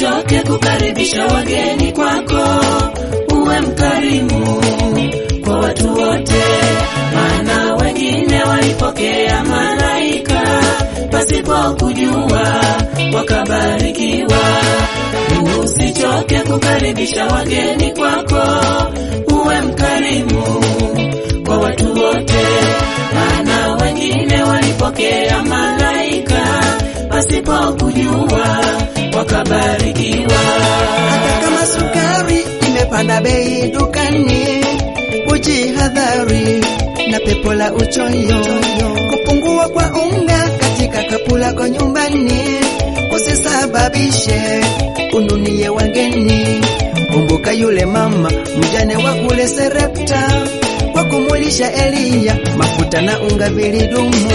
Usichoke kukaribisha wageni kwako, uwe mkarimu kwa watu wote, maana wengine walipokea malaika pasipo kujua, wakabarikiwa. Usichoke kukaribisha wageni kwako, uwe mkarimu kwa watu wote, maana wengine walipokea malaika pasipo kujua, wakabarikiwa. Hata kama sukari imepanda bei dukani, ujihadhari na pepo la uchoyo. Kupungua kwa unga katika kapu lako nyumbani kusisababishe ununie wageni. Kumbuka yule mama mjane wa kule Serepta kwa kumulisha Eliya, mafuta na unga vilidumu.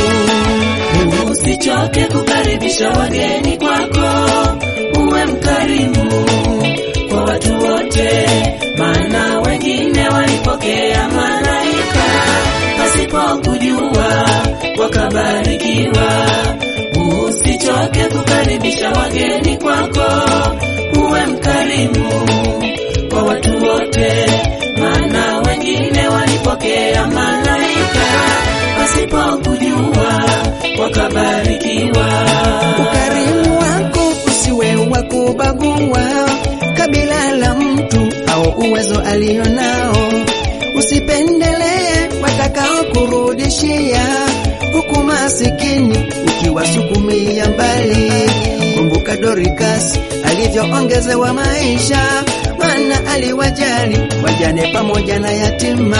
Usichoke kukaribisha wageni kwako, uwe mkarimu kwa watu wote, maana wengine walipokea malaika pasipo kujua, wakabarikiwa. Usichoke kukaribisha wageni kwako, uwe mkarimu kwa watu wote, maana wengine walipokea malaika pasipo kujua, wakabarikiwa. Ukarimu wako usiwe wa kubagua kabila la mtu au uwezo alionao. Usipendelee watakao kurudishia, huku masikini ukiwasukumia mbali. Kumbuka Dorcas alivyoongezewa maisha, maana aliwajali wajane pamoja na yatima.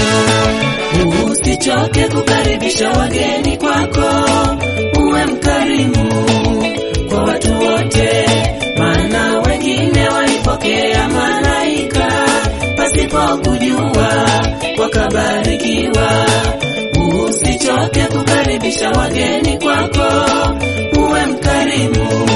Usichoke kukaribisha wageni kwako, uwe mkarimu kwa watu wote, maana wengine walipokea malaika pasipo kujua, wakabarikiwa. Usichoke kukaribisha wageni kwako, uwe mkarimu